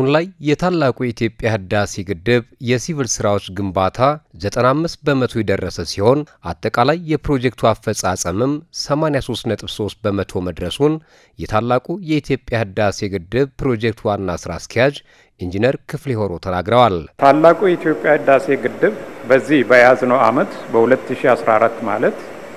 ላይ የታላቁ የኢትዮጵያ ህዳሴ ግድብ የሲቪል ስራዎች ግንባታ 95 በመቶ የደረሰ ሲሆን አጠቃላይ የፕሮጀክቱ አፈጻጸምም 83.3 በመቶ መድረሱን የታላቁ የኢትዮጵያ ህዳሴ ግድብ ፕሮጀክት ዋና ስራ አስኪያጅ ኢንጂነር ክፍሌ ሆሮ ተናግረዋል። ታላቁ የኢትዮጵያ ህዳሴ ግድብ በዚህ በያዝነው ዓመት በ2014 ማለት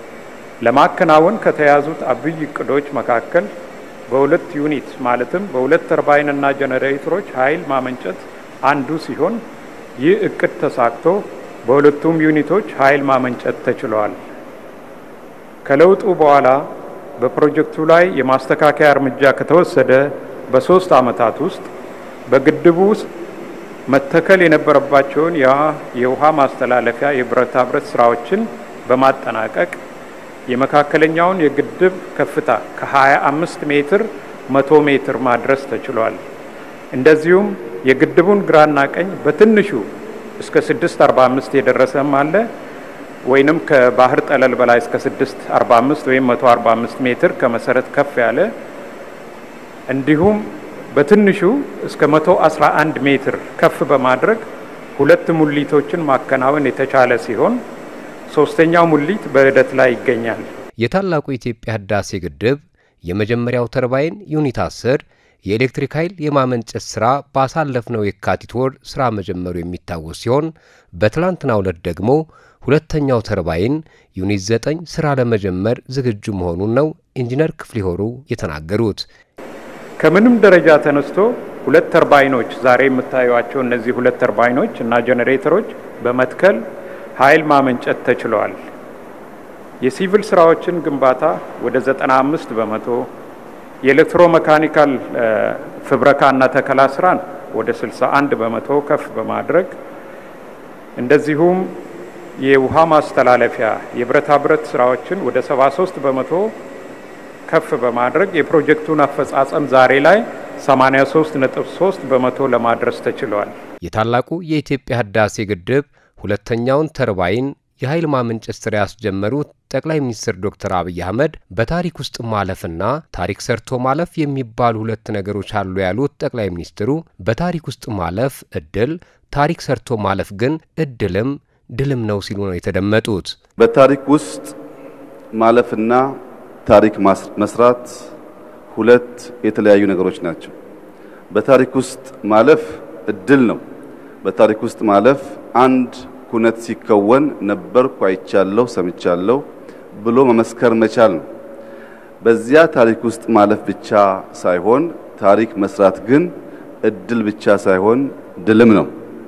ለማከናወን ከተያዙት አብይ እቅዶች መካከል በሁለት ዩኒት ማለትም በሁለት ተርባይንና ጀነሬተሮች ኃይል ማመንጨት አንዱ ሲሆን ይህ እቅድ ተሳክቶ በሁለቱም ዩኒቶች ኃይል ማመንጨት ተችሏል። ከለውጡ በኋላ በፕሮጀክቱ ላይ የማስተካከያ እርምጃ ከተወሰደ በሶስት ዓመታት ውስጥ በግድቡ ውስጥ መተከል የነበረባቸውን የውሃ ማስተላለፊያ የብረታ ብረት ስራዎችን በማጠናቀቅ የመካከለኛውን የግድብ ከፍታ ከ25 ሜትር 100 ሜትር ማድረስ ተችሏል። እንደዚሁም የግድቡን ግራና ቀኝ በትንሹ እስከ 645 የደረሰም አለ ወይንም ከባህር ጠለል በላይ እስከ 645 ወይም 145 ሜትር ከመሰረት ከፍ ያለ እንዲሁም በትንሹ እስከ 111 ሜትር ከፍ በማድረግ ሁለት ሙሊቶችን ማከናወን የተቻለ ሲሆን ሶስተኛው ሙሊት በሂደት ላይ ይገኛል። የታላቁ የኢትዮጵያ ህዳሴ ግድብ የመጀመሪያው ተርባይን ዩኒት 10 የኤሌክትሪክ ኃይል የማመንጨት ሥራ ባሳለፍነው የካቲት ወር ሥራ መጀመሩ የሚታወስ ሲሆን በትላንትናው ዕለት ደግሞ ሁለተኛው ተርባይን ዩኒት 9 ሥራ ለመጀመር ዝግጁ መሆኑን ነው ኢንጂነር ክፍሌ ሆሩ የተናገሩት። ከምንም ደረጃ ተነስቶ ሁለት ተርባይኖች ዛሬ የምታዩቸው እነዚህ ሁለት ተርባይኖች እና ጄኔሬተሮች በመትከል ኃይል ማመንጨት ተችለዋል። የሲቪል ስራዎችን ግንባታ ወደ 95 በመቶ የኤሌክትሮ መካኒካል ፍብረካና ተከላ ስራን ወደ 61 በመቶ ከፍ በማድረግ እንደዚሁም የውሃ ማስተላለፊያ የብረታ ብረት ስራዎችን ወደ 73 በመቶ ከፍ በማድረግ የፕሮጀክቱን አፈጻጸም ዛሬ ላይ 83.3 በመቶ ለማድረስ ተችሏል። የታላቁ የኢትዮጵያ ህዳሴ ግድብ ሁለተኛውን ተርባይን የኃይል ማመንጨት ስራ ያስጀመሩት ጠቅላይ ሚኒስትር ዶክተር አብይ አህመድ በታሪክ ውስጥ ማለፍና ታሪክ ሰርቶ ማለፍ የሚባሉ ሁለት ነገሮች አሉ ያሉት ጠቅላይ ሚኒስትሩ በታሪክ ውስጥ ማለፍ እድል፣ ታሪክ ሰርቶ ማለፍ ግን እድልም ድልም ነው ሲሉ ነው የተደመጡት። በታሪክ ውስጥ ማለፍና ታሪክ መስራት ሁለት የተለያዩ ነገሮች ናቸው። በታሪክ ውስጥ ማለፍ እድል ነው። በታሪክ ውስጥ ማለፍ አንድ ኩነት ሲከወን ነበርኩ፣ አይቻለሁ፣ ሰምቻለሁ ብሎ መመስከር መቻል ነው። በዚያ ታሪክ ውስጥ ማለፍ ብቻ ሳይሆን ታሪክ መስራት ግን እድል ብቻ ሳይሆን ድልም ነው።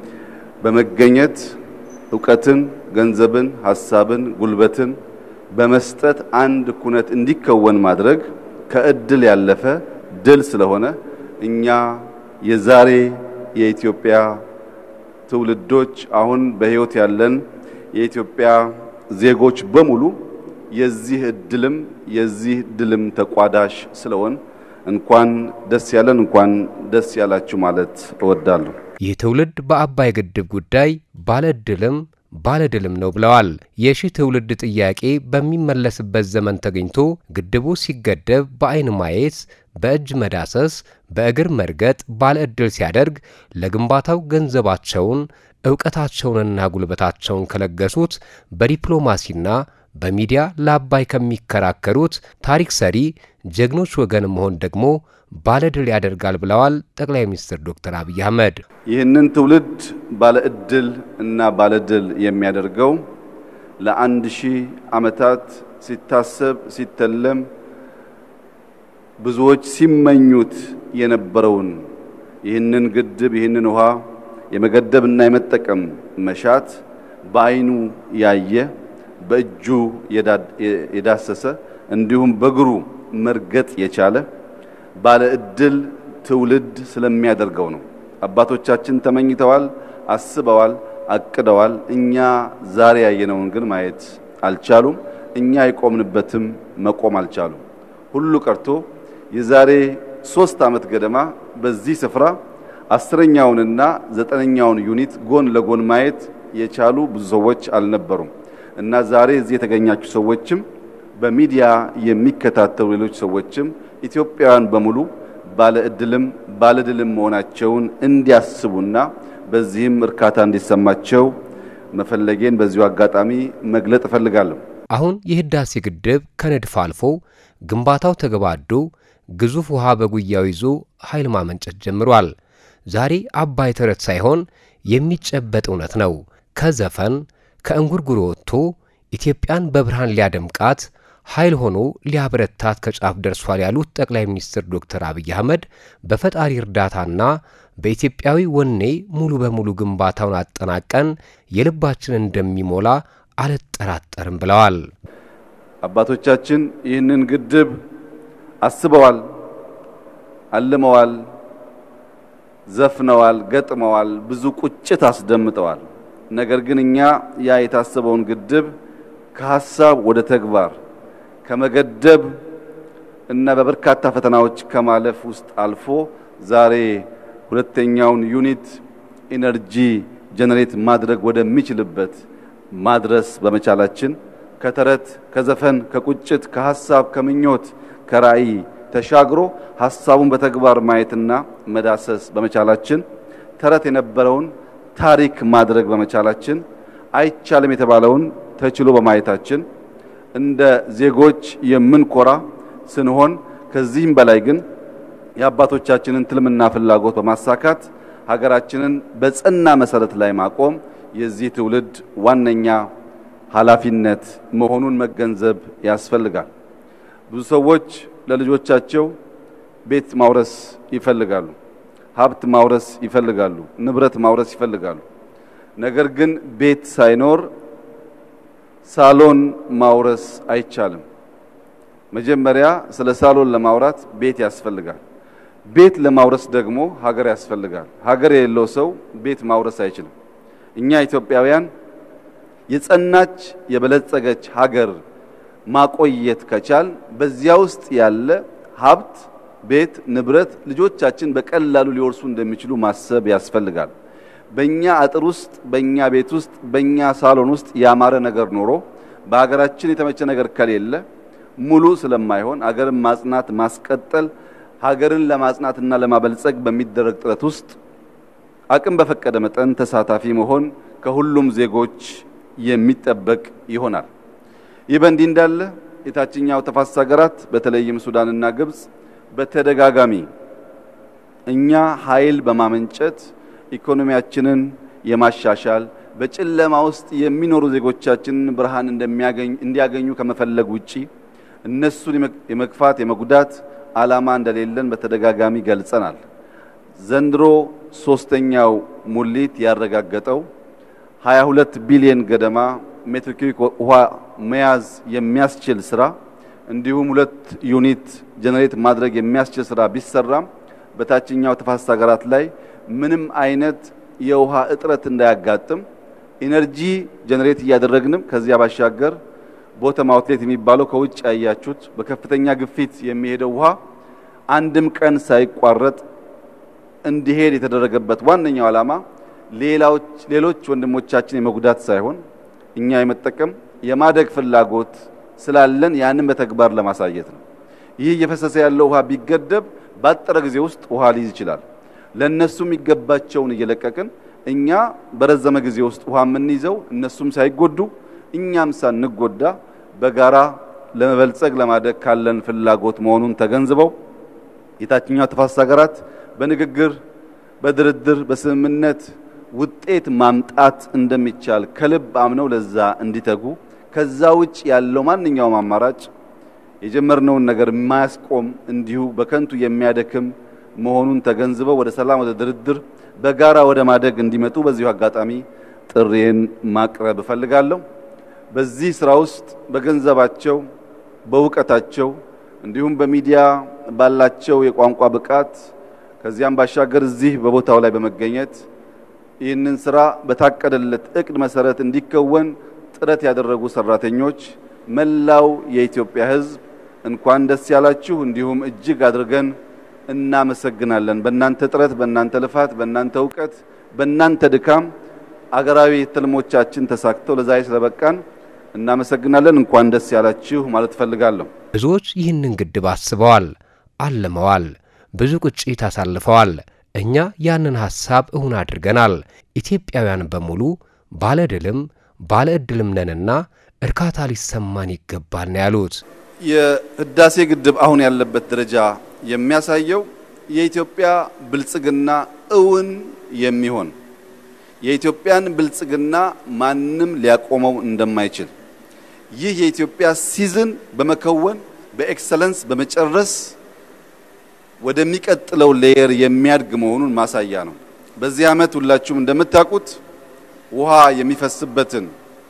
በመገኘት እውቀትን፣ ገንዘብን፣ ሀሳብን፣ ጉልበትን በመስጠት አንድ ኩነት እንዲከወን ማድረግ ከእድል ያለፈ ድል ስለሆነ እኛ የዛሬ የኢትዮጵያ ትውልዶች አሁን በሕይወት ያለን የኢትዮጵያ ዜጎች በሙሉ የዚህ እድልም የዚህ ድልም ተቋዳሽ ስለሆን እንኳን ደስ ያለን እንኳን ደስ ያላችሁ ማለት እወዳለሁ። ይህ ትውልድ በአባይ ግድብ ጉዳይ ባለ እድልም ባለ ድልም ነው ብለዋል። የሺህ ትውልድ ጥያቄ በሚመለስበት ዘመን ተገኝቶ ግድቡ ሲገደብ በአይን ማየት፣ በእጅ መዳሰስ፣ በእግር መርገጥ ባለ ዕድል ሲያደርግ ለግንባታው ገንዘባቸውን ዕውቀታቸውንና ጉልበታቸውን ከለገሱት በዲፕሎማሲና በሚዲያ ለአባይ ከሚከራከሩት ታሪክ ሰሪ ጀግኖች ወገን መሆን ደግሞ ባለድል ያደርጋል ብለዋል ጠቅላይ ሚኒስትር ዶክተር አብይ አህመድ። ይህንን ትውልድ ባለ ዕድል እና ባለድል የሚያደርገው ለአንድ ሺህ ዓመታት ሲታሰብ ሲተለም ብዙዎች ሲመኙት የነበረውን ይህንን ግድብ ይህንን ውሃ የመገደብና የመጠቀም መሻት በዓይኑ ያየ በእጁ የዳሰሰ እንዲሁም በእግሩ መርገጥ የቻለ ባለ ዕድል ትውልድ ስለሚያደርገው ነው። አባቶቻችን ተመኝተዋል፣ አስበዋል፣ አቅደዋል። እኛ ዛሬ ያየነውን ግን ማየት አልቻሉም። እኛ የቆምንበትም መቆም አልቻሉም። ሁሉ ቀርቶ የዛሬ ሶስት ዓመት ገደማ በዚህ ስፍራ አስረኛውንና ዘጠነኛውን ዩኒት ጎን ለጎን ማየት የቻሉ ብዙ ሰዎች አልነበሩም እና ዛሬ እዚህ የተገኛችሁ ሰዎችም በሚዲያ የሚከታተሉ ሌሎች ሰዎችም ኢትዮጵያውያን በሙሉ ባለ እድልም ባለ ድልም መሆናቸውን እንዲያስቡና በዚህም እርካታ እንዲሰማቸው መፈለጌን በዚሁ አጋጣሚ መግለጥ እፈልጋለሁ። አሁን የህዳሴ ግድብ ከንድፍ አልፎ ግንባታው ተገባዶ ግዙፍ ውሃ በጉያው ይዞ ኃይል ማመንጨት ጀምሯል። ዛሬ አባይ ተረት ሳይሆን የሚጨበጥ እውነት ነው። ከዘፈን ከእንጉርጉሮ ወጥቶ ኢትዮጵያን በብርሃን ሊያደምቃት ኃይል ሆኖ ሊያበረታት ከጫፍ ደርሷል ያሉት ጠቅላይ ሚኒስትር ዶክተር አብይ አህመድ በፈጣሪ እርዳታና በኢትዮጵያዊ ወኔ ሙሉ በሙሉ ግንባታውን አጠናቀን የልባችን እንደሚሞላ አልጠራጠርም ብለዋል። አባቶቻችን ይህንን ግድብ አስበዋል፣ አልመዋል፣ ዘፍነዋል፣ ገጥመዋል፣ ብዙ ቁጭት አስደምጠዋል። ነገር ግን እኛ ያ የታሰበውን ግድብ ከሀሳብ ወደ ተግባር ከመገደብ እና በበርካታ ፈተናዎች ከማለፍ ውስጥ አልፎ ዛሬ ሁለተኛውን ዩኒት ኢነርጂ ጀነሬት ማድረግ ወደሚችልበት ማድረስ በመቻላችን ከተረት፣ ከዘፈን፣ ከቁጭት፣ ከሀሳብ፣ ከምኞት፣ ከራዕይ ተሻግሮ ሀሳቡን በተግባር ማየትና መዳሰስ በመቻላችን ተረት የነበረውን ታሪክ ማድረግ በመቻላችን አይቻልም የተባለውን ተችሎ በማየታችን እንደ ዜጎች የምንኮራ ስንሆን ከዚህም በላይ ግን የአባቶቻችንን ትልምና ፍላጎት በማሳካት ሀገራችንን በጸና መሰረት ላይ ማቆም የዚህ ትውልድ ዋነኛ ኃላፊነት መሆኑን መገንዘብ ያስፈልጋል። ብዙ ሰዎች ለልጆቻቸው ቤት ማውረስ ይፈልጋሉ፣ ሀብት ማውረስ ይፈልጋሉ፣ ንብረት ማውረስ ይፈልጋሉ። ነገር ግን ቤት ሳይኖር ሳሎን ማውረስ አይቻልም። መጀመሪያ ስለ ሳሎን ለማውራት ቤት ያስፈልጋል። ቤት ለማውረስ ደግሞ ሀገር ያስፈልጋል። ሀገር የሌለው ሰው ቤት ማውረስ አይችልም። እኛ ኢትዮጵያውያን የጸናች የበለጸገች ሀገር ማቆየት ከቻል በዚያ ውስጥ ያለ ሀብት፣ ቤት፣ ንብረት ልጆቻችን በቀላሉ ሊወርሱ እንደሚችሉ ማሰብ ያስፈልጋል። በእኛ አጥር ውስጥ በእኛ ቤት ውስጥ በእኛ ሳሎን ውስጥ ያማረ ነገር ኖሮ በሀገራችን የተመቸ ነገር ከሌለ ሙሉ ስለማይሆን ሀገርን ማጽናት ማስቀጠል ሀገርን ለማጽናትና ለማበልጸግ በሚደረግ ጥረት ውስጥ አቅም በፈቀደ መጠን ተሳታፊ መሆን ከሁሉም ዜጎች የሚጠበቅ ይሆናል። ይህ በእንዲህ እንዳለ የታችኛው ተፋሰስ ሀገራት በተለይም ሱዳንና ግብጽ በተደጋጋሚ እኛ ኃይል በማመንጨት ኢኮኖሚያችንን የማሻሻል በጨለማ ውስጥ የሚኖሩ ዜጎቻችንን ብርሃን እንደሚያገኝ እንዲያገኙ ከመፈለግ ውጪ እነሱን የመግፋት የመጉዳት ዓላማ እንደሌለን በተደጋጋሚ ገልጸናል። ዘንድሮ ሶስተኛው ሙሊት ያረጋገጠው 22 ቢሊዮን ገደማ ሜትር ኪዩቢክ ውሃ መያዝ የሚያስችል ስራ እንዲሁም ሁለት ዩኒት ጀነሬት ማድረግ የሚያስችል ስራ ቢሰራም በታችኛው ተፋሰስ ሀገራት ላይ ምንም አይነት የውሃ እጥረት እንዳያጋጥም ኢነርጂ ጀነሬት እያደረግንም ከዚያ ባሻገር ቦተም አውትሌት የሚባለው ከውጭ ያያችሁት በከፍተኛ ግፊት የሚሄደው ውሃ አንድም ቀን ሳይቋረጥ እንዲሄድ የተደረገበት ዋነኛው ዓላማ ሌሎች ወንድሞቻችን የመጉዳት ሳይሆን እኛ የመጠቀም የማደግ ፍላጎት ስላለን ያንን በተግባር ለማሳየት ነው። ይህ እየፈሰሰ ያለው ውሃ ቢገደብ ባጠረ ጊዜ ውስጥ ውሃ ሊይዝ ይችላል። ለእነሱ የሚገባቸውን እየለቀቅን እኛ በረዘመ ጊዜ ውስጥ ውሃ የምንይዘው እነሱም ሳይጎዱ እኛም ሳንጎዳ በጋራ ለመበልጸግ ለማደግ ካለን ፍላጎት መሆኑን ተገንዝበው የታችኛው ተፋሰስ ሀገራት በንግግር፣ በድርድር፣ በስምምነት ውጤት ማምጣት እንደሚቻል ከልብ አምነው ለዛ እንዲተጉ ከዛ ውጭ ያለው ማንኛውም አማራጭ የጀመርነውን ነገር የማያስቆም እንዲሁ በከንቱ የሚያደክም መሆኑን ተገንዝበው ወደ ሰላም፣ ወደ ድርድር በጋራ ወደ ማደግ እንዲመጡ በዚሁ አጋጣሚ ጥሪዬን ማቅረብ እፈልጋለሁ። በዚህ ስራ ውስጥ በገንዘባቸው፣ በእውቀታቸው እንዲሁም በሚዲያ ባላቸው የቋንቋ ብቃት ከዚያም ባሻገር እዚህ በቦታው ላይ በመገኘት ይህንን ስራ በታቀደለት እቅድ መሰረት እንዲከወን ጥረት ያደረጉ ሰራተኞች፣ መላው የኢትዮጵያ ሕዝብ እንኳን ደስ ያላችሁ። እንዲሁም እጅግ አድርገን እናመሰግናለን። በእናንተ ጥረት፣ በእናንተ ልፋት፣ በእናንተ እውቀት፣ በእናንተ ድካም አገራዊ ትልሞቻችን ተሳክተው ለዛሬ ስለበቃን እናመሰግናለን። እንኳን ደስ ያላችሁ ማለት እፈልጋለሁ። ብዙዎች ይህንን ግድብ አስበዋል፣ አልመዋል። ብዙ ቁጭት አሳልፈዋል። እኛ ያንን ሐሳብ እውን አድርገናል። ኢትዮጵያውያን በሙሉ ባለ ድልም ባለ ዕድልም ነንና እርካታ ሊሰማን ይገባል ነው ያሉት። የህዳሴ ግድብ አሁን ያለበት ደረጃ የሚያሳየው የኢትዮጵያ ብልጽግና እውን የሚሆን የኢትዮጵያን ብልጽግና ማንም ሊያቆመው እንደማይችል ይህ የኢትዮጵያ ሲዝን በመከወን በኤክሰለንስ በመጨረስ ወደሚቀጥለው ሌየር የሚያድግ መሆኑን ማሳያ ነው። በዚህ ዓመት ሁላችሁም እንደምታውቁት ውሃ የሚፈስበትን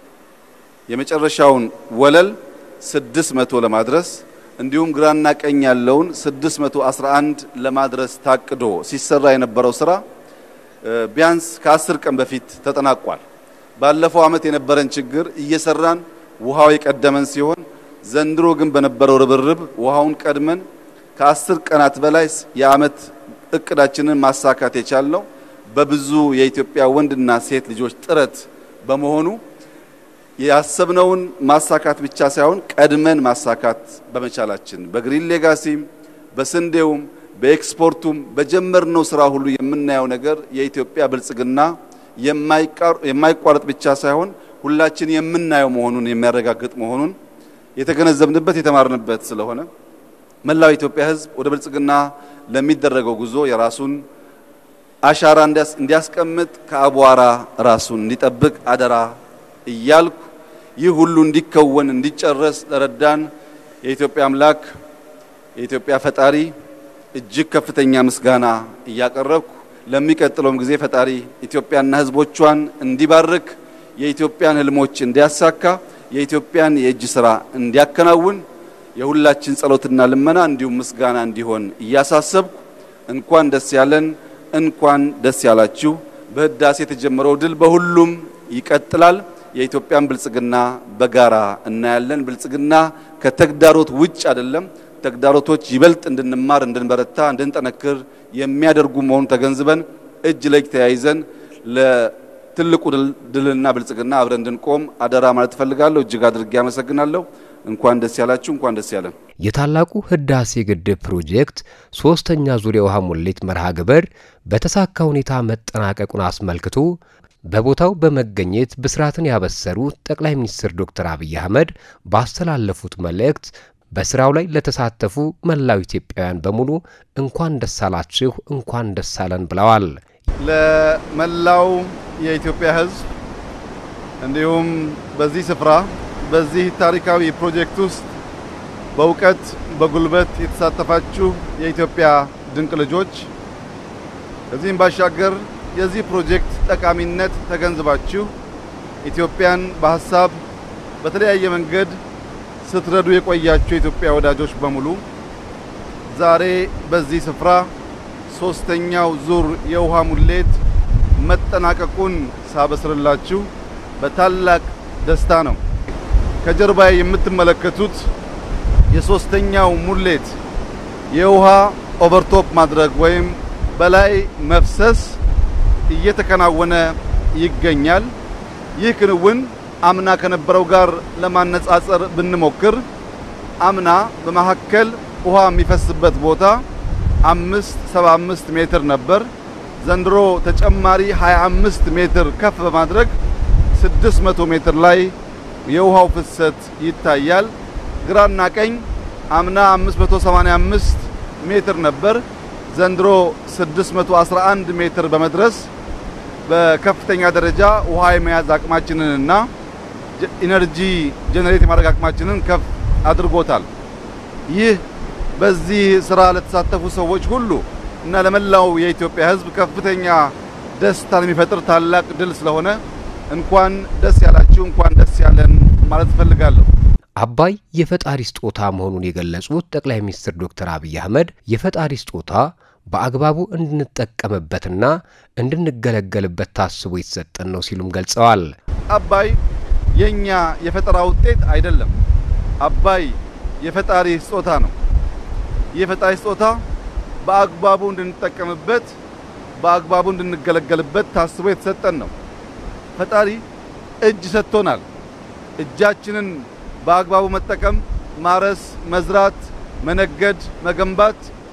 የመጨረሻውን ወለል 600 ለማድረስ እንዲሁም ግራና ቀኝ ያለውን 611 ለማድረስ ታቅዶ ሲሰራ የነበረው ስራ ቢያንስ ከአስር ቀን በፊት ተጠናቋል። ባለፈው ዓመት የነበረን ችግር እየሰራን ውሃው የቀደመን ሲሆን ዘንድሮ ግን በነበረው ርብርብ ውሃውን ቀድመን ከአስር ቀናት በላይ የዓመት እቅዳችንን ማሳካት የቻልነው በብዙ የኢትዮጵያ ወንድና ሴት ልጆች ጥረት በመሆኑ ያሰብነውን ማሳካት ብቻ ሳይሆን ቀድመን ማሳካት በመቻላችን በግሪን ሌጋሲም በስንዴውም በኤክስፖርቱም በጀመርነው ስራ ሁሉ የምናየው ነገር የኢትዮጵያ ብልጽግና የማይቋረጥ ብቻ ሳይሆን ሁላችን የምናየው መሆኑን የሚያረጋግጥ መሆኑን የተገነዘብንበት የተማርንበት ስለሆነ መላው የኢትዮጵያ ሕዝብ ወደ ብልጽግና ለሚደረገው ጉዞ የራሱን አሻራ እንዲያስቀምጥ ከአቧራ ራሱን እንዲጠብቅ አደራ እያልኩ ይህ ሁሉ እንዲከወን እንዲጨረስ ለረዳን የኢትዮጵያ አምላክ የኢትዮጵያ ፈጣሪ እጅግ ከፍተኛ ምስጋና እያቀረብኩ ለሚቀጥለውም ጊዜ ፈጣሪ ኢትዮጵያና ሕዝቦቿን እንዲባርክ የኢትዮጵያን ህልሞች እንዲያሳካ የኢትዮጵያን የእጅ ስራ እንዲያከናውን የሁላችን ጸሎትና ልመና እንዲሁም ምስጋና እንዲሆን እያሳሰብኩ እንኳን ደስ ያለን፣ እንኳን ደስ ያላችሁ። በህዳሴ የተጀመረው ድል በሁሉም ይቀጥላል። የኢትዮጵያን ብልጽግና በጋራ እናያለን። ብልጽግና ከተግዳሮት ውጭ አይደለም። ተግዳሮቶች ይበልጥ እንድንማር፣ እንድንበረታ፣ እንድንጠነክር የሚያደርጉ መሆኑን ተገንዝበን እጅ ለእጅ ተያይዘን ለትልቁ ድልና ብልጽግና አብረን እንድንቆም አደራ ማለት እፈልጋለሁ። እጅግ አድርጌ አመሰግናለሁ። እንኳን ደስ ያላችሁ፣ እንኳን ደስ ያለን። የታላቁ ህዳሴ ግድብ ፕሮጀክት ሶስተኛ ዙር የውሃ ሙሌት መርሃ ግብር በተሳካ ሁኔታ መጠናቀቁን አስመልክቶ በቦታው በመገኘት ብስራትን ያበሰሩት ጠቅላይ ሚኒስትር ዶክተር አብይ አህመድ ባስተላለፉት መልእክት በስራው ላይ ለተሳተፉ መላው ኢትዮጵያውያን በሙሉ እንኳን ደስ አላችሁ፣ እንኳን ደስ አለን ብለዋል። ለመላው የኢትዮጵያ ሕዝብ እንዲሁም በዚህ ስፍራ በዚህ ታሪካዊ ፕሮጀክት ውስጥ በእውቀት በጉልበት የተሳተፋችሁ የኢትዮጵያ ድንቅ ልጆች ከዚህም ባሻገር የዚህ ፕሮጀክት ጠቃሚነት ተገንዝባችሁ ኢትዮጵያን በሀሳብ በተለያየ መንገድ ስትረዱ የቆያችሁ የኢትዮጵያ ወዳጆች በሙሉ ዛሬ በዚህ ስፍራ ሶስተኛው ዙር የውሃ ሙሌት መጠናቀቁን ሳበስርላችሁ በታላቅ ደስታ ነው። ከጀርባ የምትመለከቱት የሶስተኛው ሙሌት የውሃ ኦቨርቶፕ ማድረግ ወይም በላይ መፍሰስ እየተከናወነ ይገኛል። ይህ ክንውን አምና ከነበረው ጋር ለማነጻጸር ብንሞክር አምና በመካከል ውሃ የሚፈስበት ቦታ አምስት ሰባ አምስት ሜትር ነበር። ዘንድሮ ተጨማሪ 25 ሜትር ከፍ በማድረግ 600 ሜትር ላይ የውሃው ፍሰት ይታያል። ግራና ቀኝ አምና 585 ሜትር ነበር። ዘንድሮ 611 ሜትር በመድረስ በከፍተኛ ደረጃ ውሃ የመያዝ አቅማችንንና ኢነርጂ ጄኔሬት የማድረግ አቅማችንን ከፍ አድርጎታል። ይህ በዚህ ስራ ለተሳተፉ ሰዎች ሁሉ እና ለመላው የኢትዮጵያ ሕዝብ ከፍተኛ ደስታን የሚፈጥር ታላቅ ድል ስለሆነ እንኳን ደስ ያላችሁ፣ እንኳን ደስ ያለን ማለት እፈልጋለሁ። አባይ የፈጣሪ ስጦታ መሆኑን የገለጹት ጠቅላይ ሚኒስትር ዶክተር አብይ አህመድ የፈጣሪ ስጦታ በአግባቡ እንድንጠቀምበትና እንድንገለገልበት ታስቦ የተሰጠን ነው ሲሉም ገልጸዋል። አባይ የኛ የፈጠራ ውጤት አይደለም። አባይ የፈጣሪ ስጦታ ነው። ይህ የፈጣሪ ስጦታ በአግባቡ እንድንጠቀምበት፣ በአግባቡ እንድንገለገልበት ታስቦ የተሰጠን ነው። ፈጣሪ እጅ ሰጥቶናል። እጃችንን በአግባቡ መጠቀም፣ ማረስ፣ መዝራት፣ መነገድ፣ መገንባት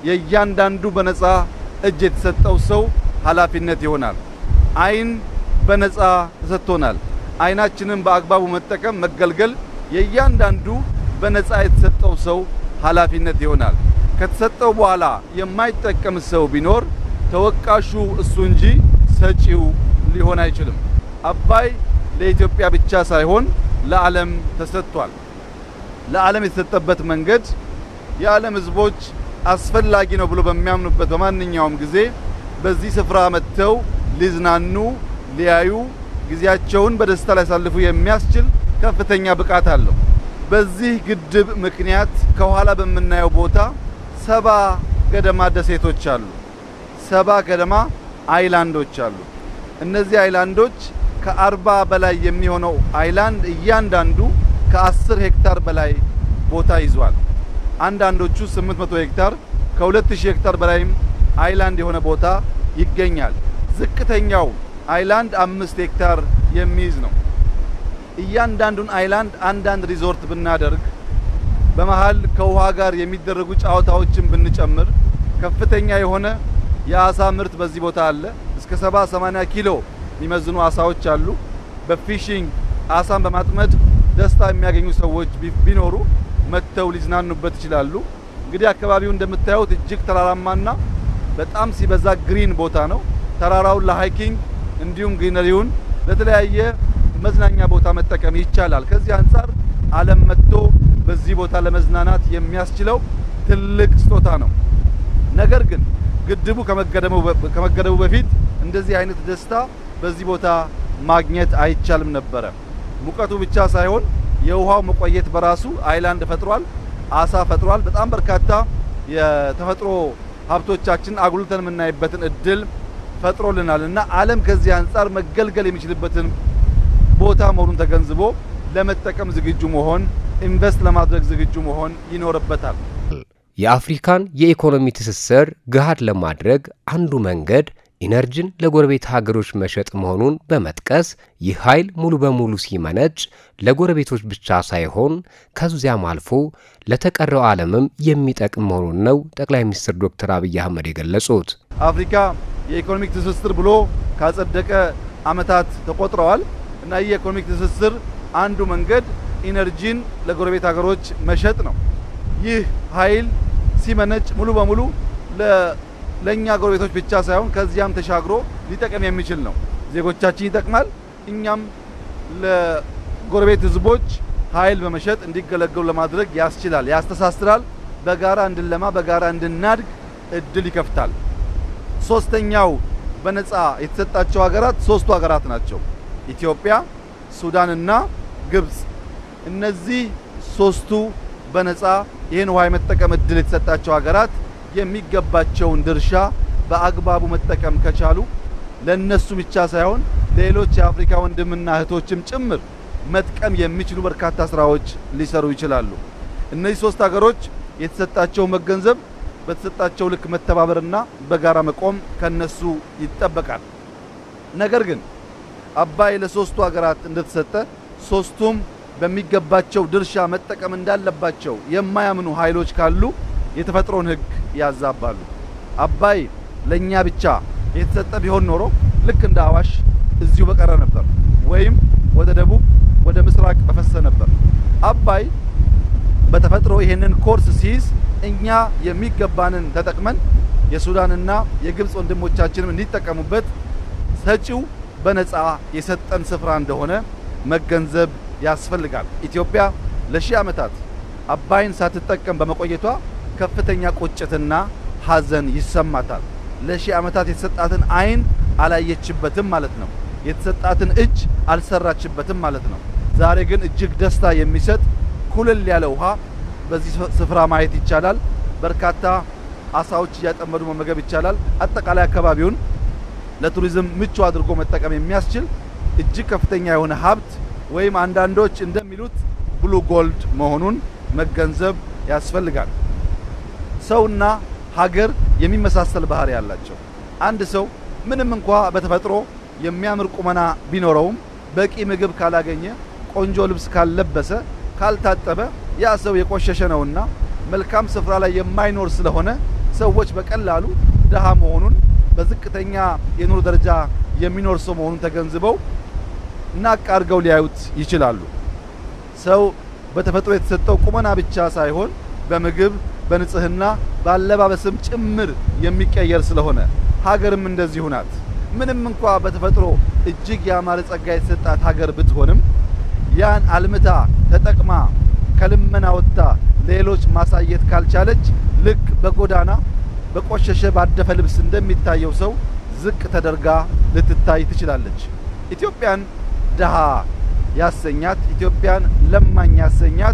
የእያንዳንዱ በነፃ እጅ የተሰጠው ሰው ኃላፊነት ይሆናል። አይን በነፃ ተሰጥቶናል። አይናችንን በአግባቡ መጠቀም መገልገል የእያንዳንዱ በነፃ የተሰጠው ሰው ኃላፊነት ይሆናል። ከተሰጠው በኋላ የማይጠቀም ሰው ቢኖር ተወቃሹ እሱ እንጂ ሰጪው ሊሆን አይችልም። አባይ ለኢትዮጵያ ብቻ ሳይሆን ለዓለም ተሰጥቷል። ለዓለም የተሰጠበት መንገድ የዓለም ሕዝቦች አስፈላጊ ነው ብሎ በሚያምኑበት በማንኛውም ጊዜ በዚህ ስፍራ መጥተው ሊዝናኑ፣ ሊያዩ፣ ጊዜያቸውን በደስታ ሊያሳልፉ የሚያስችል ከፍተኛ ብቃት አለው። በዚህ ግድብ ምክንያት ከኋላ በምናየው ቦታ ሰባ ገደማ ደሴቶች አሉ። ሰባ ገደማ አይላንዶች አሉ። እነዚህ አይላንዶች ከአርባ በላይ የሚሆነው አይላንድ እያንዳንዱ ከአስር ሄክታር በላይ ቦታ ይዟል። አንዳንዶቹ 800 ሄክታር ከ2000 ሄክታር በላይም አይላንድ የሆነ ቦታ ይገኛል። ዝቅተኛው አይላንድ አምስት ሄክታር የሚይዝ ነው። እያንዳንዱን አይላንድ አንዳንድ ሪዞርት ብናደርግ በመሃል ከውሃ ጋር የሚደረጉ ጨዋታዎችን ብንጨምር ከፍተኛ የሆነ የአሳ ምርት በዚህ ቦታ አለ። እስከ 70 80 ኪሎ የሚመዝኑ አሳዎች አሉ። በፊሽንግ አሳን በማጥመድ ደስታ የሚያገኙ ሰዎች ቢኖሩ መጥተው ሊዝናኑበት ይችላሉ። እንግዲህ አካባቢው እንደምታዩት እጅግ ተራራማና በጣም ሲበዛ ግሪን ቦታ ነው። ተራራውን ለሃይኪንግ እንዲሁም ግሪነሪውን ለተለያየ መዝናኛ ቦታ መጠቀም ይቻላል። ከዚህ አንጻር ዓለም መጥቶ በዚህ ቦታ ለመዝናናት የሚያስችለው ትልቅ ስጦታ ነው። ነገር ግን ግድቡ ከመገደቡ በፊት እንደዚህ አይነት ደስታ በዚህ ቦታ ማግኘት አይቻልም ነበረ። ሙቀቱ ብቻ ሳይሆን የውሃው መቆየት በራሱ አይላንድ ፈጥሯል፣ አሳ ፈጥሯል። በጣም በርካታ የተፈጥሮ ሀብቶቻችን አጉልተን የምናይበትን እድል ፈጥሮልናል እና ዓለም ከዚህ አንጻር መገልገል የሚችልበትን ቦታ መሆኑን ተገንዝቦ ለመጠቀም ዝግጁ መሆን፣ ኢንቨስት ለማድረግ ዝግጁ መሆን ይኖርበታል። የአፍሪካን የኢኮኖሚ ትስስር ገሃድ ለማድረግ አንዱ መንገድ ኢነርጂን ለጎረቤት ሀገሮች መሸጥ መሆኑን በመጥቀስ ይህ ኃይል ሙሉ በሙሉ ሲመነጭ ለጎረቤቶች ብቻ ሳይሆን ከዚያም አልፎ ለተቀረው ዓለምም የሚጠቅም መሆኑን ነው ጠቅላይ ሚኒስትር ዶክተር አብይ አህመድ የገለጹት። አፍሪካ የኢኮኖሚክ ትስስር ብሎ ካጸደቀ ዓመታት ተቆጥረዋል እና ይህ የኢኮኖሚክ ትስስር አንዱ መንገድ ኢነርጂን ለጎረቤት ሀገሮች መሸጥ ነው። ይህ ኃይል ሲመነጭ ሙሉ በሙሉ ለእኛ ጎረቤቶች ብቻ ሳይሆን ከዚያም ተሻግሮ ሊጠቅም የሚችል ነው። ዜጎቻችን ይጠቅማል። እኛም ለጎረቤት ሕዝቦች ኃይል በመሸጥ እንዲገለገሉ ለማድረግ ያስችላል፣ ያስተሳስራል። በጋራ እንድንለማ፣ በጋራ እንድናድግ እድል ይከፍታል። ሶስተኛው በነፃ የተሰጣቸው ሀገራት ሶስቱ ሀገራት ናቸው። ኢትዮጵያ፣ ሱዳንና ግብጽ። እነዚህ ሶስቱ በነፃ ይህን ውሃ የመጠቀም እድል የተሰጣቸው ሀገራት የሚገባቸውን ድርሻ በአግባቡ መጠቀም ከቻሉ ለነሱ ብቻ ሳይሆን ሌሎች የአፍሪካ ወንድምና እህቶችም ጭምር መጥቀም የሚችሉ በርካታ ስራዎች ሊሰሩ ይችላሉ። እነዚህ ሶስት ሀገሮች የተሰጣቸው መገንዘብ፣ በተሰጣቸው ልክ መተባበርና በጋራ መቆም ከነሱ ይጠበቃል። ነገር ግን አባይ ለሶስቱ ሀገራት እንደተሰጠ ሶስቱም በሚገባቸው ድርሻ መጠቀም እንዳለባቸው የማያምኑ ኃይሎች ካሉ የተፈጥሮን ሕግ ያዛባሉ። አባይ ለኛ ብቻ የተሰጠ ቢሆን ኖሮ ልክ እንደ አዋሽ እዚሁ በቀረ ነበር፣ ወይም ወደ ደቡብ ወደ ምስራቅ በፈሰ ነበር። አባይ በተፈጥሮ ይሄንን ኮርስ ሲይዝ እኛ የሚገባንን ተጠቅመን የሱዳንና የግብፅ ወንድሞቻችንም እንዲጠቀሙበት ሰጪው በነፃ የሰጠን ስፍራ እንደሆነ መገንዘብ ያስፈልጋል። ኢትዮጵያ ለሺህ ዓመታት አባይን ሳትጠቀም በመቆየቷ ከፍተኛ ቁጭትና ሐዘን ይሰማታል። ለሺህ ዓመታት የተሰጣትን አይን አላየችበትም ማለት ነው። የተሰጣትን እጅ አልሰራችበትም ማለት ነው። ዛሬ ግን እጅግ ደስታ የሚሰጥ ኩልል ያለ ውሃ በዚህ ስፍራ ማየት ይቻላል። በርካታ አሳዎች እያጠመዱ መመገብ ይቻላል። አጠቃላይ አካባቢውን ለቱሪዝም ምቹ አድርጎ መጠቀም የሚያስችል እጅግ ከፍተኛ የሆነ ሀብት ወይም አንዳንዶች እንደሚሉት ብሉ ጎልድ መሆኑን መገንዘብ ያስፈልጋል። ሰውና ሀገር የሚመሳሰል ባህሪ ያላቸው። አንድ ሰው ምንም እንኳ በተፈጥሮ የሚያምር ቁመና ቢኖረውም በቂ ምግብ ካላገኘ፣ ቆንጆ ልብስ ካልለበሰ፣ ካልታጠበ ያ ሰው የቆሸሸ ነውና መልካም ስፍራ ላይ የማይኖር ስለሆነ ሰዎች በቀላሉ ድሃ መሆኑን በዝቅተኛ የኑሮ ደረጃ የሚኖር ሰው መሆኑን ተገንዝበው ናቅ አድርገው ሊያዩት ይችላሉ። ሰው በተፈጥሮ የተሰጠው ቁመና ብቻ ሳይሆን በምግብ፣ በንጽህና፣ በአለባበስም ጭምር የሚቀየር ስለሆነ ሀገርም እንደዚሁ ናት። ምንም እንኳ በተፈጥሮ እጅግ ያማረ ጸጋ የተሰጣት ሀገር ብትሆንም ያን አልምታ ተጠቅማ ከልመና ወጥታ ሌሎች ማሳየት ካልቻለች ልክ በጎዳና በቆሸሸ ባደፈ ልብስ እንደሚታየው ሰው ዝቅ ተደርጋ ልትታይ ትችላለች። ኢትዮጵያን ድሃ ያሰኛት ኢትዮጵያን ለማኝ ያሰኛት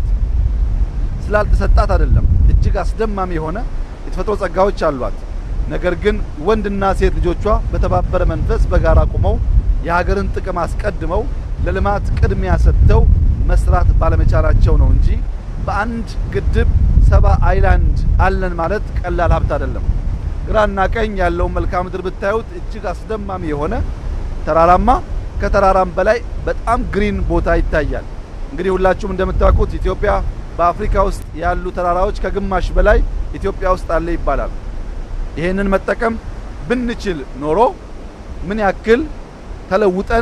ስላልተሰጣት አይደለም። እጅግ አስደማሚ የሆነ የተፈጥሮ ጸጋዎች አሏት። ነገር ግን ወንድና ሴት ልጆቿ በተባበረ መንፈስ በጋራ ቆመው የሀገርን ጥቅም አስቀድመው ለልማት ቅድሚያ ሰጥተው መስራት ባለመቻላቸው ነው እንጂ በአንድ ግድብ ሰባ አይላንድ አለን ማለት ቀላል ሀብት አይደለም። ግራና ቀኝ ያለውን መልክዓ ምድር ብታዩት እጅግ አስደማሚ የሆነ ተራራማ ከተራራም በላይ በጣም ግሪን ቦታ ይታያል። እንግዲህ ሁላችሁም እንደምታውቁት ኢትዮጵያ በአፍሪካ ውስጥ ያሉ ተራራዎች ከግማሽ በላይ ኢትዮጵያ ውስጥ አለ ይባላል። ይሄንን መጠቀም ብንችል ኖሮ ምን ያክል ተለውጠን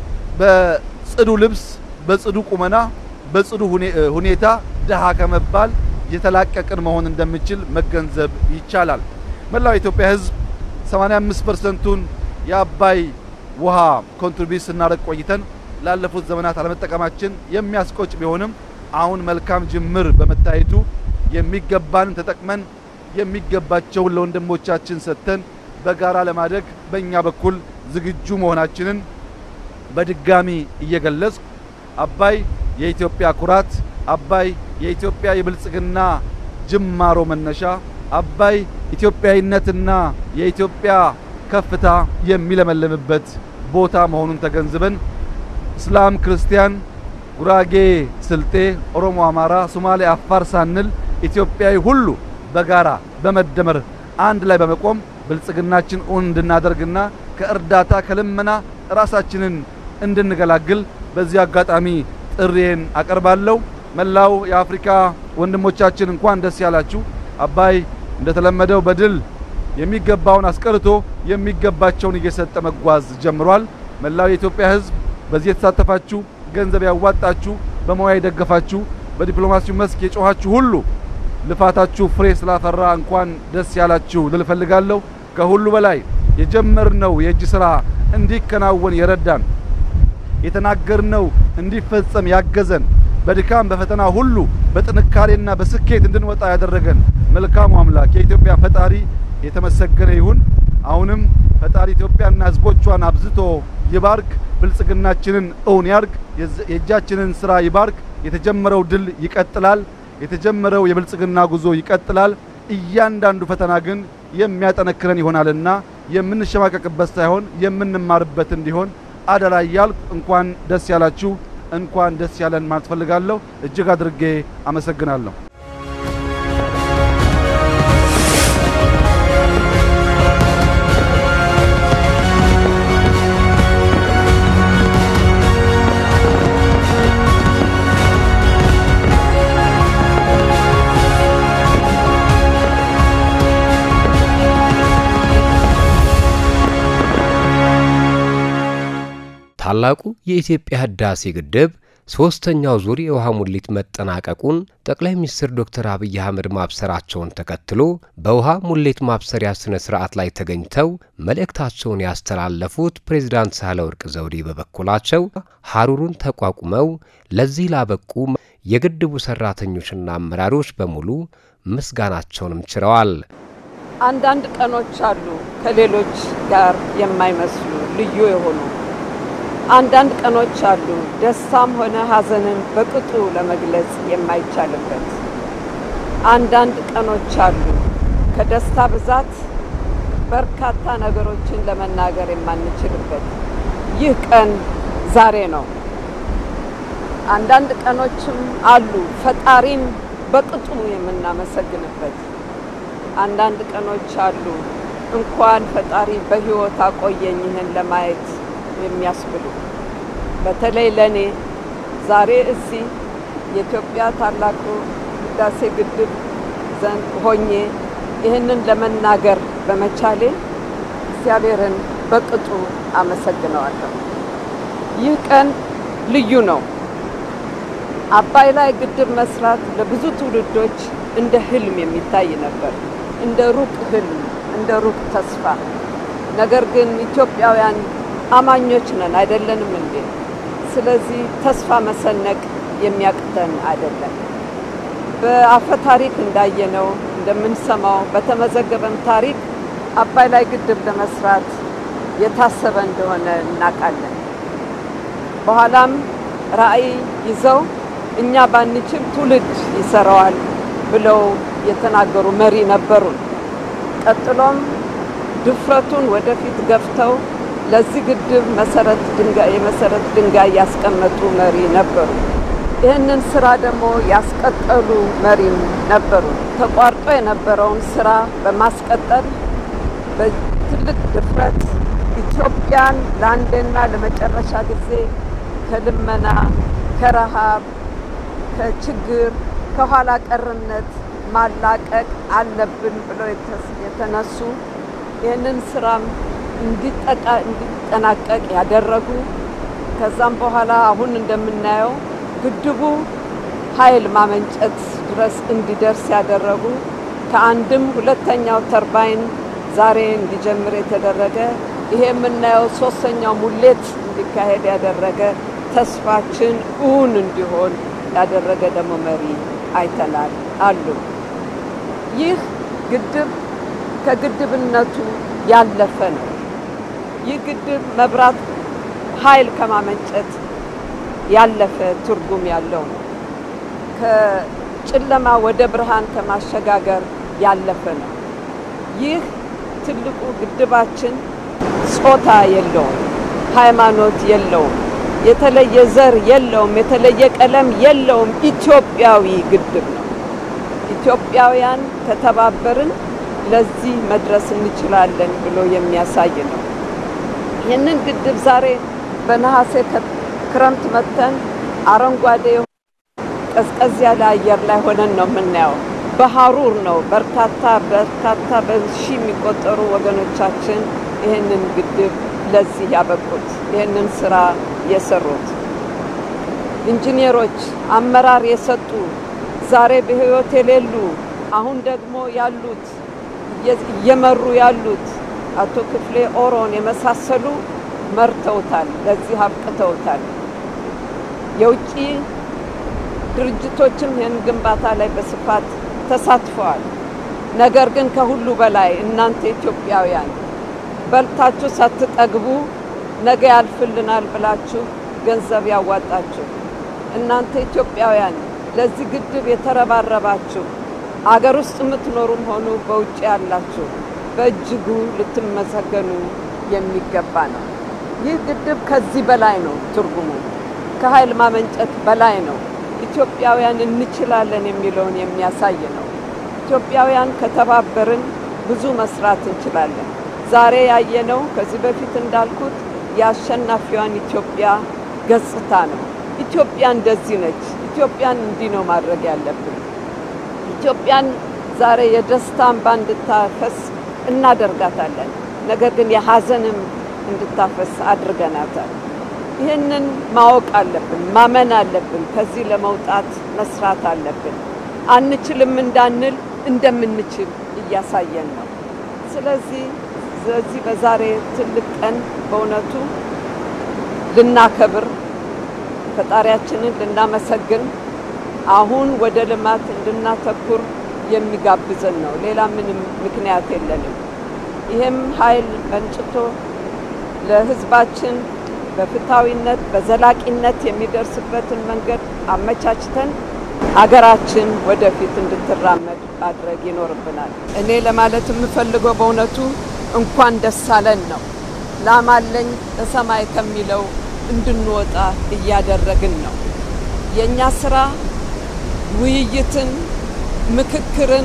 በጽዱ ልብስ፣ በጽዱ ቁመና፣ በጽዱ ሁኔታ ድሃ ከመባል የተላቀቅን መሆን እንደምችል መገንዘብ ይቻላል። መላው የኢትዮጵያ ሕዝብ 85 ፐርሰንቱን የአባይ ውሃ ኮንትሪቢዩት ስናደርግ ቆይተን ላለፉት ዘመናት አለመጠቀማችን የሚያስቆጭ ቢሆንም አሁን መልካም ጅምር በመታየቱ የሚገባንን ተጠቅመን የሚገባቸውን ለወንድሞቻችን ሰጥተን በጋራ ለማደግ በእኛ በኩል ዝግጁ መሆናችንን በድጋሚ እየገለጽኩ አባይ የኢትዮጵያ ኩራት፣ አባይ የኢትዮጵያ የብልጽግና ጅማሮ መነሻ፣ አባይ ኢትዮጵያዊነትና የኢትዮጵያ ከፍታ የሚለመልምበት ቦታ መሆኑን ተገንዝበን እስላም፣ ክርስቲያን፣ ጉራጌ፣ ስልጤ፣ ኦሮሞ፣ አማራ፣ ሶማሌ፣ አፋር ሳንል ኢትዮጵያዊ ሁሉ በጋራ በመደመር አንድ ላይ በመቆም ብልጽግናችን እውን እንድናደርግና ከእርዳታ ከልመና ራሳችንን እንድንገላግል በዚህ አጋጣሚ ጥሪዬን አቀርባለሁ። መላው የአፍሪካ ወንድሞቻችን እንኳን ደስ ያላችሁ። አባይ እንደተለመደው በድል የሚገባውን አስቀርቶ የሚገባቸውን እየሰጠ መጓዝ ጀምሯል። መላው የኢትዮጵያ ሕዝብ በዚህ የተሳተፋችሁ፣ ገንዘብ ያዋጣችሁ፣ በሙያ የደገፋችሁ፣ በዲፕሎማሲው መስክ የጮኻችሁ ሁሉ ልፋታችሁ ፍሬ ስላፈራ እንኳን ደስ ያላችሁ ልል እፈልጋለሁ። ከሁሉ በላይ የጀመርነው የእጅ ስራ እንዲከናወን የረዳን የተናገርነው እንዲፈጸም ያገዘን በድካም በፈተና ሁሉ በጥንካሬና በስኬት እንድንወጣ ያደረገን መልካሙ አምላክ የኢትዮጵያ ፈጣሪ የተመሰገነ ይሁን። አሁንም ፈጣሪ ኢትዮጵያና ሕዝቦቿን አብዝቶ ይባርክ፣ ብልጽግናችንን እውን ያርግ፣ የእጃችንን ስራ ይባርክ። የተጀመረው ድል ይቀጥላል። የተጀመረው የብልጽግና ጉዞ ይቀጥላል። እያንዳንዱ ፈተና ግን የሚያጠነክረን ይሆናልና የምንሸማቀቅበት ሳይሆን የምንማርበት እንዲሆን አደራ እያልኩ እንኳን ደስ ያላችሁ እንኳን ደስ ያለን ማለት ፈልጋለሁ። እጅግ አድርጌ አመሰግናለሁ። ታላቁ የኢትዮጵያ ህዳሴ ግድብ ሦስተኛው ዙር የውሃ ሙሊት መጠናቀቁን ጠቅላይ ሚኒስትር ዶክተር አብይ አህመድ ማብሰራቸውን ተከትሎ በውሃ ሙሌት ማብሰሪያ ስነ ስርዓት ላይ ተገኝተው መልእክታቸውን ያስተላለፉት ፕሬዚዳንት ሳህለወርቅ ዘውዴ በበኩላቸው ሀሩሩን ተቋቁመው ለዚህ ላበቁ የግድቡ ሰራተኞችና አመራሮች በሙሉ ምስጋናቸውንም ችረዋል። አንዳንድ ቀኖች አሉ ከሌሎች ጋር የማይመስሉ ልዩ የሆኑ አንዳንድ ቀኖች አሉ ደስታም ሆነ ሐዘንን በቅጡ ለመግለጽ የማይቻልበት። አንዳንድ ቀኖች አሉ ከደስታ ብዛት በርካታ ነገሮችን ለመናገር የማንችልበት። ይህ ቀን ዛሬ ነው። አንዳንድ ቀኖችም አሉ ፈጣሪን በቅጡ የምናመሰግንበት። አንዳንድ ቀኖች አሉ እንኳን ፈጣሪ በሕይወት አቆየኝ ይህን ለማየት የሚያስብሉ በተለይ ለኔ ዛሬ እዚህ የኢትዮጵያ ታላቁ ህዳሴ ግድብ ዘንድ ሆኜ ይህንን ለመናገር በመቻሌ እግዚአብሔርን በቅጡ አመሰግነዋለሁ። ይህ ቀን ልዩ ነው። አባይ ላይ ግድብ መስራት ለብዙ ትውልዶች እንደ ህልም የሚታይ ነበር፣ እንደ ሩቅ ህልም፣ እንደ ሩቅ ተስፋ። ነገር ግን ኢትዮጵያውያን አማኞች ነን አይደለንም እንዴ? ስለዚህ ተስፋ መሰነቅ የሚያቅተን አይደለም። በአፈ ታሪክ እንዳየነው እንደምንሰማው በተመዘገበም ታሪክ አባይ ላይ ግድብ ለመስራት የታሰበ እንደሆነ እናውቃለን። በኋላም ራዕይ ይዘው እኛ ባንችል ትውልድ ይሰራዋል ብለው የተናገሩ መሪ ነበሩን። ቀጥሎም ድፍረቱን ወደፊት ገፍተው ለዚህ ግድብ መሰረት ድንጋይ የመሰረት ድንጋይ ያስቀመጡ መሪ ነበሩ። ይህንን ስራ ደግሞ ያስቀጠሉ መሪም ነበሩ። ተቋርጦ የነበረውን ስራ በማስቀጠል በትልቅ ድፍረት ኢትዮጵያን ለአንድና ለመጨረሻ ጊዜ ከልመና፣ ከረሃብ፣ ከችግር፣ ከኋላ ቀርነት ማላቀቅ አለብን ብለው የተነሱ ይህንን ስራም እንዲጠናቀቅ ያደረጉ ከዛም በኋላ አሁን እንደምናየው ግድቡ ኃይል ማመንጨት ድረስ እንዲደርስ ያደረጉ ከአንድም ሁለተኛው ተርባይን ዛሬ እንዲጀምር የተደረገ ይሄ የምናየው ሶስተኛው ሙሌት እንዲካሄድ ያደረገ ተስፋችን እውን እንዲሆን ያደረገ ደግሞ መሪ አይተናል አሉ። ይህ ግድብ ከግድብነቱ ያለፈ ነው። ይህ ግድብ መብራት ኃይል ከማመንጨት ያለፈ ትርጉም ያለው ነው። ከጨለማ ወደ ብርሃን ከማሸጋገር ያለፈ ነው። ይህ ትልቁ ግድባችን ጾታ የለውም፣ ሃይማኖት የለውም፣ የተለየ ዘር የለውም፣ የተለየ ቀለም የለውም። ኢትዮጵያዊ ግድብ ነው። ኢትዮጵያውያን ከተባበርን ለዚህ መድረስ እንችላለን ብሎ የሚያሳይ ነው። ይህንን ግድብ ዛሬ በነሐሴ ክረምት መጥተን አረንጓዴ ቀዝቀዝ ያለ አየር ላይ ሆነን ነው የምናየው። በሀሩር ነው በርካታ በርካታ በሺ የሚቆጠሩ ወገኖቻችን ይህንን ግድብ ለዚህ ያበቁት ይህንን ስራ የሰሩት ኢንጂነሮች፣ አመራር የሰጡ ዛሬ በህይወት የሌሉ አሁን ደግሞ ያሉት እየመሩ ያሉት አቶ ክፍሌ ኦሮን የመሳሰሉ መርተውታል፣ ለዚህ አብቅተውታል። የውጭ ድርጅቶችም ይህን ግንባታ ላይ በስፋት ተሳትፈዋል። ነገር ግን ከሁሉ በላይ እናንተ ኢትዮጵያውያን በልታችሁ ሳትጠግቡ ነገ ያልፍልናል ብላችሁ ገንዘብ ያዋጣችሁ እናንተ ኢትዮጵያውያን ለዚህ ግድብ የተረባረባችሁ አገር ውስጥ የምትኖሩም ሆኑ በውጭ ያላችሁ በእጅጉ ልትመሰገኑ የሚገባ ነው። ይህ ግድብ ከዚህ በላይ ነው። ትርጉሙ ከኃይል ማመንጨት በላይ ነው። ኢትዮጵያውያን እንችላለን የሚለውን የሚያሳይ ነው። ኢትዮጵያውያን ከተባበርን ብዙ መስራት እንችላለን። ዛሬ ያየነው ከዚህ በፊት እንዳልኩት የአሸናፊዋን ኢትዮጵያ ገጽታ ነው። ኢትዮጵያ እንደዚህ ነች። ኢትዮጵያን እንዲህ ነው ማድረግ ያለብን። ኢትዮጵያን ዛሬ የደስታ እንባ እንድታፈስ እናደርጋታለን። ነገር ግን የሀዘንም እንድታፈስ አድርገናታል። ይህንን ማወቅ አለብን፣ ማመን አለብን። ከዚህ ለመውጣት መስራት አለብን። አንችልም እንዳንል እንደምንችል እያሳየን ነው። ስለዚህ በዚህ በዛሬ ትልቅ ቀን በእውነቱ ልናከብር ፈጣሪያችንን ልናመሰግን አሁን ወደ ልማት እንድናተኩር የሚጋብዘን ነው። ሌላ ምንም ምክንያት የለንም። ይህም ኃይል መንጭቶ ለሕዝባችን በፍትሐዊነት በዘላቂነት የሚደርስበትን መንገድ አመቻችተን አገራችን ወደፊት እንድትራመድ ማድረግ ይኖርብናል። እኔ ለማለት የምፈልገው በእውነቱ እንኳን ደስ አለን ነው። ላም አለኝ በሰማይ ከሚለው እንድንወጣ እያደረግን ነው። የእኛ ስራ ውይይትን፣ ምክክርን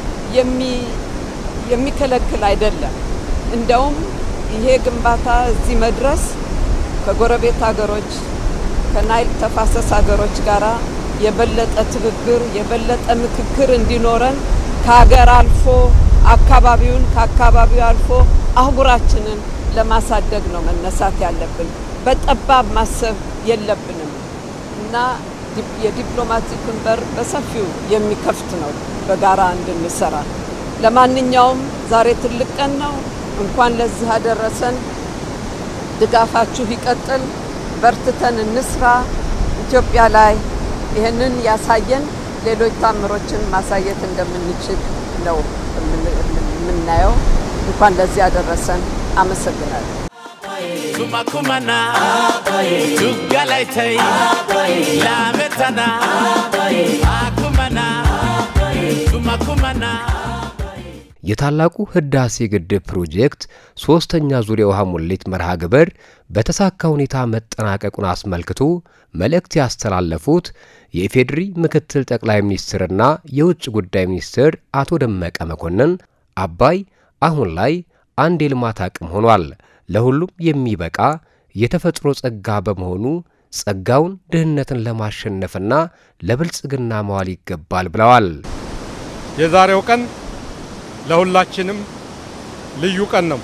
የሚከለክል አይደለም። እንደውም ይሄ ግንባታ እዚህ መድረስ ከጎረቤት ሀገሮች ከናይል ተፋሰስ ሀገሮች ጋራ የበለጠ ትብብር የበለጠ ምክክር እንዲኖረን ከሀገር አልፎ አካባቢውን ከአካባቢው አልፎ አህጉራችንን ለማሳደግ ነው መነሳት ያለብን። በጠባብ ማሰብ የለብንም እና የዲፕሎማቲክን በር በሰፊው የሚከፍት ነው በጋራ እንድንሰራ። ለማንኛውም ዛሬ ትልቅ ቀን ነው። እንኳን ለዚህ አደረሰን። ድጋፋችሁ ይቀጥል። በርትተን እንስራ። ኢትዮጵያ ላይ ይህንን ያሳየን ሌሎች ታምሮችን ማሳየት እንደምንችል ነው የምናየው። እንኳን ለዚህ ያደረሰን። አመሰግናለሁ። kumakumana tugalaytay laametana akumana kumakumana የታላቁ ህዳሴ ግድብ ፕሮጀክት ሶስተኛ ዙር የውሃ ሙሌት መርሃ ግብር በተሳካ ሁኔታ መጠናቀቁን አስመልክቶ መልእክት ያስተላለፉት የኢፌዴሪ ምክትል ጠቅላይ ሚኒስትርና የውጭ ጉዳይ ሚኒስትር አቶ ደመቀ መኮንን አባይ አሁን ላይ አንድ የልማት አቅም ሆኗል፣ ለሁሉም የሚበቃ የተፈጥሮ ጸጋ በመሆኑ ጸጋውን ድህነትን ለማሸነፍና ለብልጽግና መዋል ይገባል ብለዋል። የዛሬው ቀን ለሁላችንም ልዩ ቀን ነው።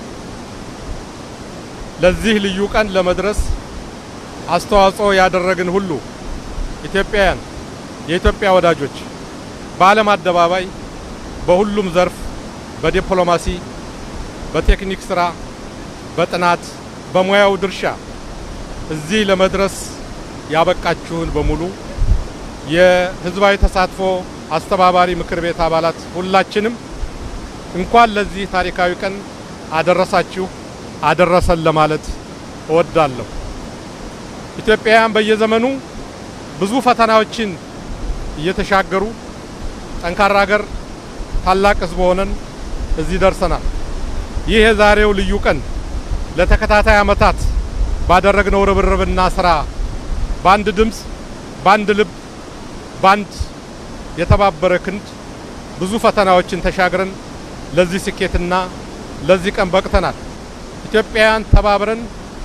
ለዚህ ልዩ ቀን ለመድረስ አስተዋጽኦ ያደረግን ሁሉ ኢትዮጵያውያን፣ የኢትዮጵያ ወዳጆች በዓለም አደባባይ በሁሉም ዘርፍ በዲፕሎማሲ፣ በቴክኒክ ስራ፣ በጥናት፣ በሙያው ድርሻ እዚህ ለመድረስ ያበቃችሁን በሙሉ የህዝባዊ ተሳትፎ አስተባባሪ ምክር ቤት አባላት ሁላችንም እንኳን ለዚህ ታሪካዊ ቀን አደረሳችሁ አደረሰን ለማለት እወዳለሁ። ኢትዮጵያውያን በየዘመኑ ብዙ ፈተናዎችን እየተሻገሩ ጠንካራ ሀገር፣ ታላቅ ህዝብ ሆነን እዚህ ደርሰናል። ይህ የዛሬው ልዩ ቀን ለተከታታይ ዓመታት ባደረግነው ርብርብና ስራ በአንድ ድምፅ፣ በአንድ ልብ፣ በአንድ የተባበረ ክንድ ብዙ ፈተናዎችን ተሻግረን ለዚህ ስኬትና ለዚህ ቀን በቅተናል። ኢትዮጵያውያን ተባብረን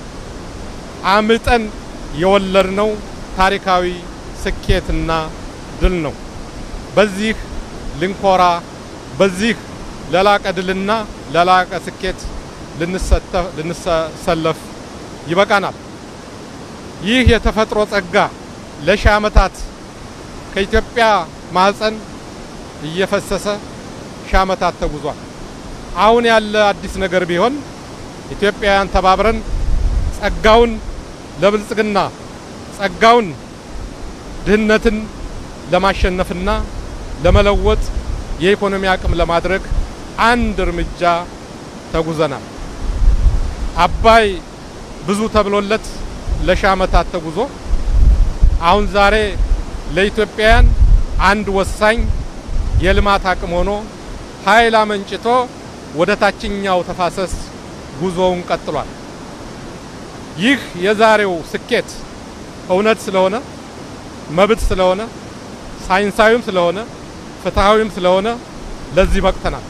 አምጠን የወለድነው ታሪካዊ ስኬትና ድል ነው። በዚህ ልንኮራ፣ በዚህ ለላቀ ድልና ለላቀ ስኬት ልንሰለፍ ይበቃናል። ይህ የተፈጥሮ ጸጋ ለሺህ ዓመታት ከኢትዮጵያ ማህፀን እየፈሰሰ ሺህ ዓመታት ተጉዟል። አሁን ያለ አዲስ ነገር ቢሆን ኢትዮጵያውያን ተባብረን ጸጋውን ለብልጽግና ጸጋውን ድህነትን ለማሸነፍና ለመለወጥ የኢኮኖሚ አቅም ለማድረግ አንድ እርምጃ ተጉዘናል። አባይ ብዙ ተብሎለት ለሺህ ዓመታት ተጉዞ አሁን ዛሬ ለኢትዮጵያውያን አንድ ወሳኝ የልማት አቅም ሆኖ ኃይል አመንጭቶ ወደ ታችኛው ተፋሰስ ጉዞውን ቀጥሏል። ይህ የዛሬው ስኬት እውነት ስለሆነ መብት ስለሆነ ሳይንሳዊም ስለሆነ ፍትሐዊም ስለሆነ ለዚህ በቅተናል።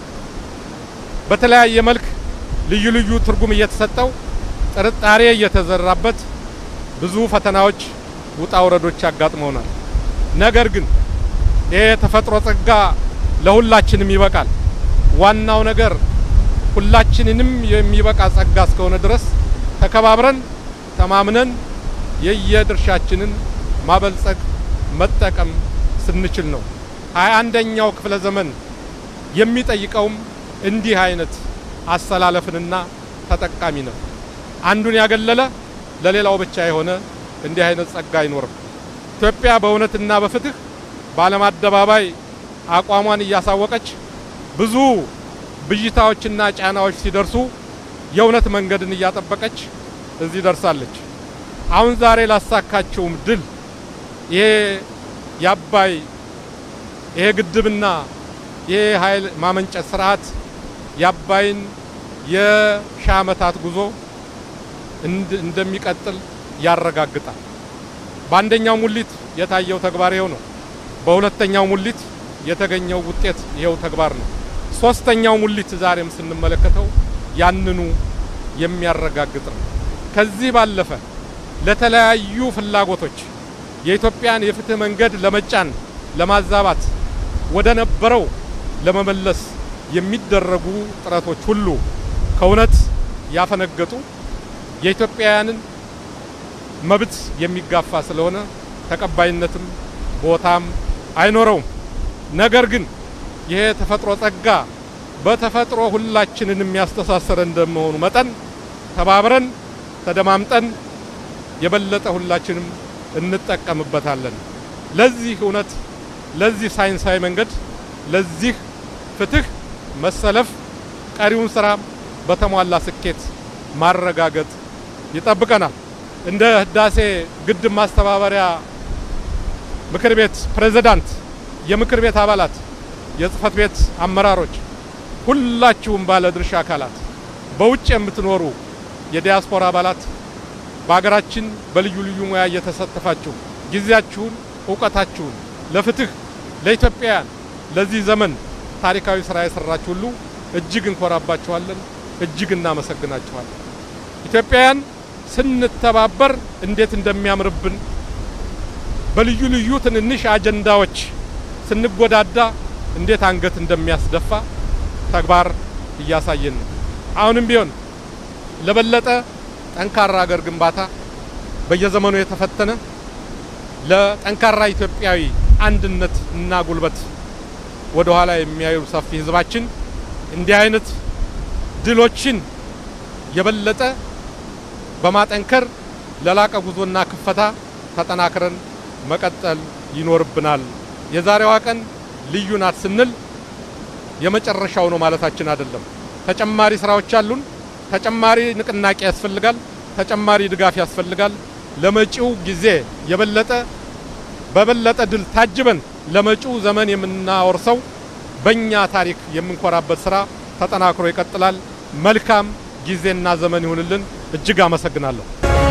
በተለያየ መልክ ልዩ ልዩ ትርጉም እየተሰጠው ጥርጣሬ እየተዘራበት ብዙ ፈተናዎች፣ ውጣ ውረዶች ያጋጥመውናል። ነገር ግን ይሄ የተፈጥሮ ጸጋ ለሁላችንም ይበቃል። ዋናው ነገር ሁላችንንም የሚበቃ ጸጋ እስከሆነ ድረስ ተከባብረን ተማምነን የየድርሻችንን ማበልጸግ መጠቀም ስንችል ነው። ሀያ አንደኛው ክፍለ ዘመን የሚጠይቀውም እንዲህ አይነት አሰላለፍንና ተጠቃሚ ነው። አንዱን ያገለለ ለሌላው ብቻ የሆነ እንዲህ አይነት ጸጋ አይኖርም። ኢትዮጵያ በእውነትና በፍትህ በዓለም አደባባይ አቋሟን እያሳወቀች ብዙ ብዥታዎችና ጫናዎች ሲደርሱ የእውነት መንገድን እያጠበቀች እዚህ ደርሳለች። አሁን ዛሬ ላሳካቸውም ድል ይሄ የአባይ ይሄ ግድብና ይሄ ኃይል ማመንጨት ስርዓት የአባይን የሺህ ዓመታት ጉዞ እንደሚቀጥል ያረጋግጣል። በአንደኛው ሙሊት የታየው ተግባር ይኸው ነው። በሁለተኛው ሙሊት የተገኘው ውጤት ይኸው ተግባር ነው። ሶስተኛው ሙሊት ዛሬም ስንመለከተው ያንኑ የሚያረጋግጥ ነው። ከዚህ ባለፈ ለተለያዩ ፍላጎቶች የኢትዮጵያን የፍትህ መንገድ ለመጫን፣ ለማዛባት፣ ወደ ነበረው ለመመለስ የሚደረጉ ጥረቶች ሁሉ ከእውነት ያፈነገጡ የኢትዮጵያውያንን መብት የሚጋፋ ስለሆነ ተቀባይነትም ቦታም አይኖረውም። ነገር ግን ይሄ ተፈጥሮ ጸጋ በተፈጥሮ ሁላችንን የሚያስተሳሰረ እንደመሆኑ መጠን ተባብረን ተደማምጠን የበለጠ ሁላችንም እንጠቀምበታለን። ለዚህ እውነት፣ ለዚህ ሳይንሳዊ መንገድ፣ ለዚህ ፍትህ መሰለፍ ቀሪውን ስራ በተሟላ ስኬት ማረጋገጥ ይጠብቀናል። እንደ ህዳሴ ግድብ ማስተባበሪያ ምክር ቤት ፕሬዝዳንት፣ የምክር ቤት አባላት፣ የጽህፈት ቤት አመራሮች፣ ሁላችሁም ባለ ድርሻ አካላት፣ በውጭ የምትኖሩ የዲያስፖራ አባላት በሀገራችን በልዩ ልዩ ሙያ እየተሳተፋችሁ ጊዜያችሁን፣ እውቀታችሁን ለፍትህ ለኢትዮጵያውያን ለዚህ ዘመን ታሪካዊ ስራ የሰራችሁ ሁሉ እጅግ እንኮራባችኋለን፣ እጅግ እናመሰግናችኋለን። ኢትዮጵያውያን ስንተባበር እንዴት እንደሚያምርብን በልዩ ልዩ ትንንሽ አጀንዳዎች ስንጎዳዳ እንዴት አንገት እንደሚያስደፋ ተግባር እያሳየን ነው። አሁንም ቢሆን ለበለጠ ጠንካራ ሀገር ግንባታ በየዘመኑ የተፈተነ ለጠንካራ ኢትዮጵያዊ አንድነት እና ጉልበት ወደ ኋላ የሚያዩ ሰፊ ህዝባችን እንዲህ አይነት ድሎችን የበለጠ በማጠንከር ለላቀ ጉዞና ክፈታ ተጠናክረን መቀጠል ይኖርብናል። የዛሬዋ ቀን ልዩ ናት ስንል የመጨረሻው ነው ማለታችን አይደለም። ተጨማሪ ስራዎች አሉን። ተጨማሪ ንቅናቄ ያስፈልጋል። ተጨማሪ ድጋፍ ያስፈልጋል። ለመጪው ጊዜ የበለጠ በበለጠ ድል ታጅበን ለመጪው ዘመን የምናወርሰው በእኛ ታሪክ የምንኮራበት ስራ ተጠናክሮ ይቀጥላል። መልካም ጊዜና ዘመን ይሁንልን። እጅግ አመሰግናለሁ።